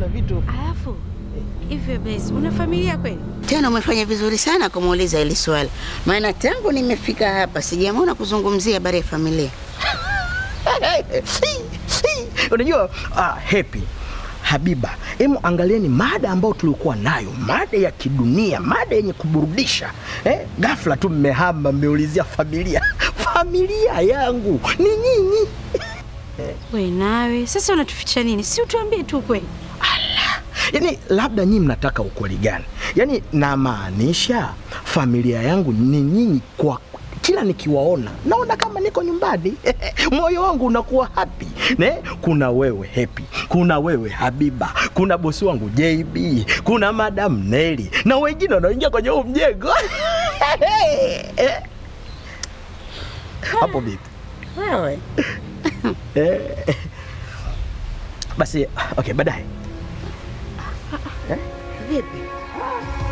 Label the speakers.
Speaker 1: kuna vitu
Speaker 2: Alafu hivyo basi, una familia kweli?
Speaker 3: Tena umefanya vizuri sana kumuuliza hili swali, maana tangu nimefika hapa sijamwona kuzungumzia habari ya familia.
Speaker 1: unajua ah, happy Habiba, hemu angalieni mada ambayo tulikuwa nayo, mada ya kidunia, mada yenye kuburudisha eh? Ghafla tu mmehama, mmeulizia familia. Familia yangu ni nyinyi.
Speaker 2: We nawe sasa unatuficha nini? Si utuambie tu kweli.
Speaker 1: Yaani labda nyinyi mnataka ukweli gani? Yaani namaanisha familia yangu ni nyinyi kwa kila nikiwaona naona kama niko nyumbani moyo wangu unakuwa happy ne kuna wewe happy kuna wewe habiba kuna bosi wangu jb kuna madam neli na wengine wanaingia kwenye huu mjengo hapo vipi
Speaker 3: Wewe
Speaker 1: Eh, basi okay baadaye
Speaker 3: vipi?